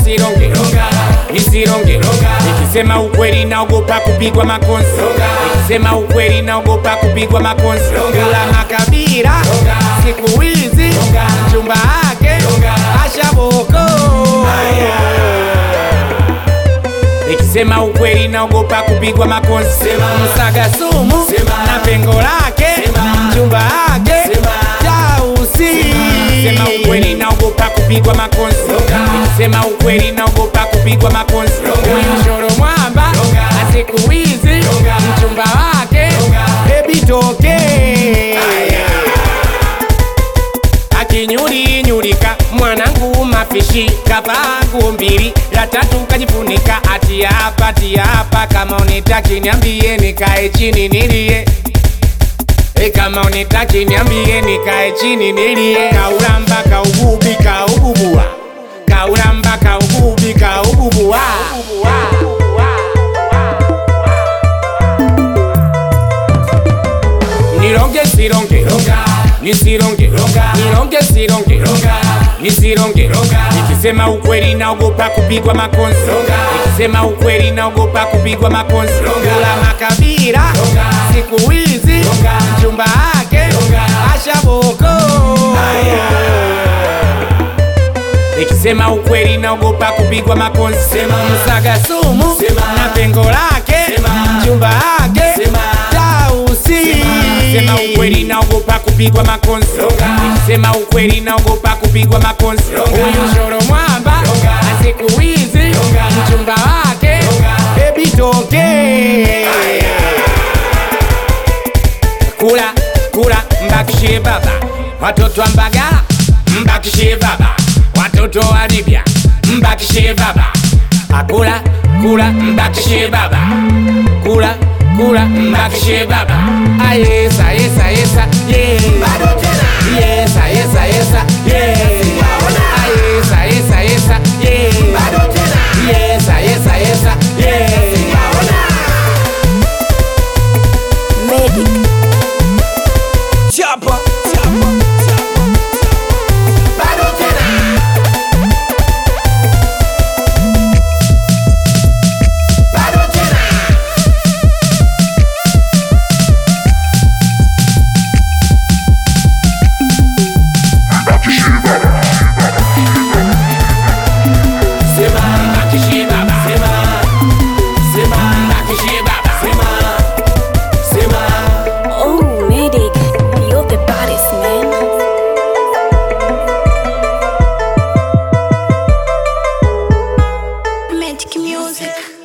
nisironge nisironge nikisema ukweli naogopa kupigwa makonzi nikisema ukweli naogopa kupigwa makonzi kula makabila siku hizi mchumba wake ashaboko nikisema ukweli naogopa kupigwa makonzi msaga sumu na pengo lake mchumba wake tausi nikisema ukweli naogopa kupigwa makonzi nikisema ukweli naogopa kupigwa makonzi huyu shoro mwamba na siku hizi mchumba wake bebi toke akinyulinyulika mwanangu mafishi kavangu mbili la tatu kajifunika ati hapa ati hapa kama unitaki niambie nikae chini nilie E kama unitaki niambie nikae chini nilie kaulamba kaugubi kaububua kaulamba kaugubi kaububua nironge sironge nisironge nironge sironge nisironge nikisema ukweli naogopa kupigwa makonzi nikisema ukweli naogopa kupigwa makonzi kula makabila siku hizi mchumba wake ashaboko nikisema ukweli naogopa kupigwa makonzi msaga sumu na pengo lake mchumba wake tausi nikisema ukweli naogopa kupigwa makonzi nikisema ukweli naogopa kupigwa makonzi huyu shoro mwamba na siku hizi mchumba wake bebi toke kula kula mbakishie baba watoto wa mbagala mbakishie baba watoto wa libya mbakishie baba akula kula mbakishie baba kula kula mbakishie baba ayesa yesa yesa yeah. yesa yesa yesa yeah. ayesa yesa yesa yeah. yesa yesa yesa yeah. Medic. chapa Sema mbakishie baba Sema Sema mbakishie baba Sema Sema Oh, Medic. You're the baddest, man. Magic music.